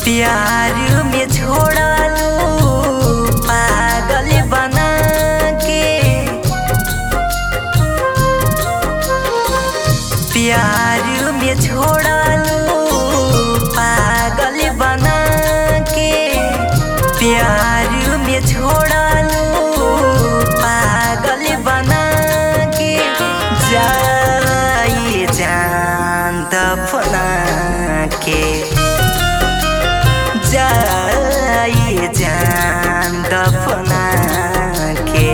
प्यार में छोड़लू पागल बना के प्यार में छोड़लू पागल बना के प्यार में छोड़लू पागल बना के जाई जान दफना के जाई जान दफना के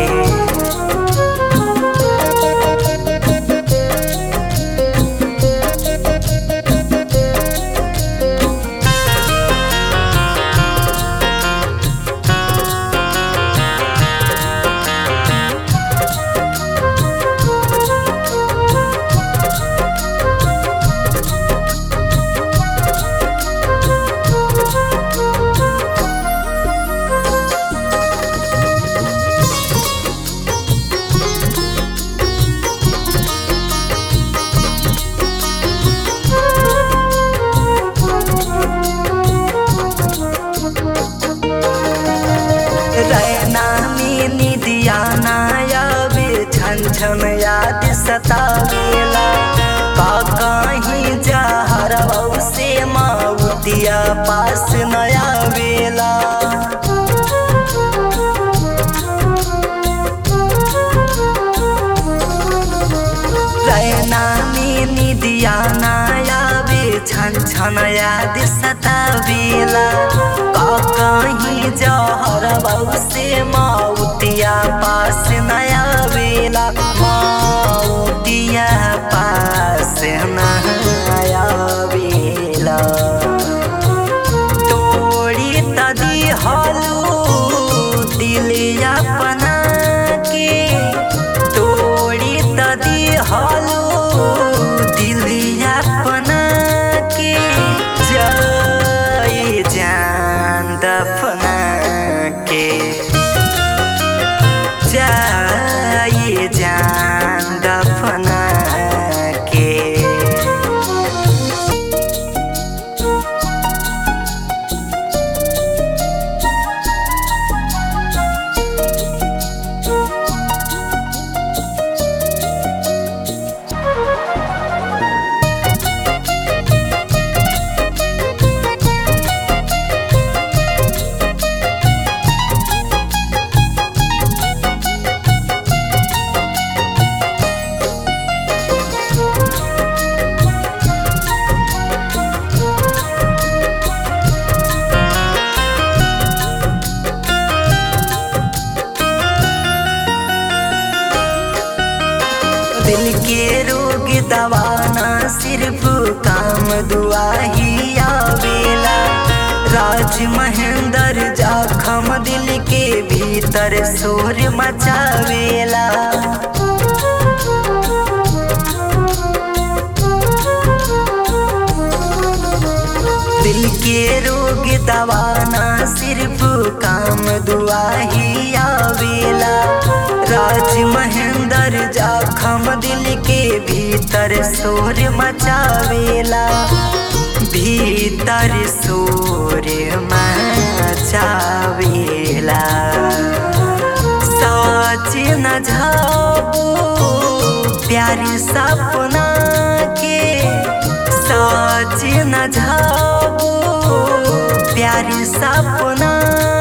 रैना में निदिया नायाबे छन छन याद सतावेला का कहीं जहर से माउतिया पास नया वेला रैना में निदिया नायाबे छन छन याद सतावेला का कहीं जहर से माउतिया पास नया वेला माउतिया पास नया वेला तोड़ी तदी हलू दिलिया अपना के तोड़ी तदी हलू दिलिया अपना के जाई जान दफना के जाई जान दफना के दिल के रोग दवाना सिर्फ काम दुआ ही आवेला राज महेंद्र जाखम दिल के भीतर शोर मचावेला दिल के रोग दवाना सिर्फ काम दुआ ही आवेला राज महेंद्र जाखम दिल के भीतर शोर मचावेला भीतर शोर मचावेला सोच न जाबू प्यार सपना के सोच न जाबू प्यार सपना